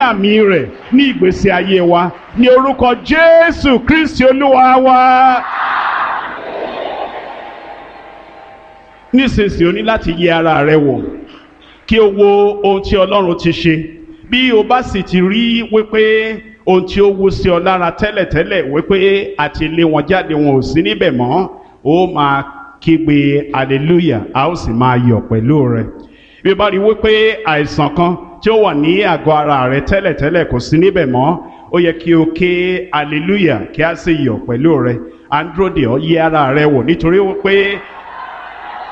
àmì rẹ̀ ní ìgbésí ayé wa ní orúkọ Jésù Kristi Olúwa wa. nísinsìnyí o ní láti yẹ ara rẹ wò kí o wo ohun tí Ọlọ́run ti ṣe bí o bá sì ti rí wípé ohun tí ó wú sí ọ lára tẹ́lẹ̀tẹ́lẹ̀ wípé àti lé wọn jáde wọn ò sí níbẹ̀ mọ́ ó máa kígbe hallelujah a ó sì máa yọ̀ pẹ̀lú rẹ bí o bá rí wípé àìsàn kan tí ó wà ní àgọ́ ara rẹ tẹ́lẹ̀tẹ́lẹ̀ kò sí níbẹ̀ mọ́ ó yẹ kí o ké hallelujah kí a sì yọ̀ pẹ̀lú rẹ à ń dúró dè ọ́ yẹ ara rẹ wò nítorí wípé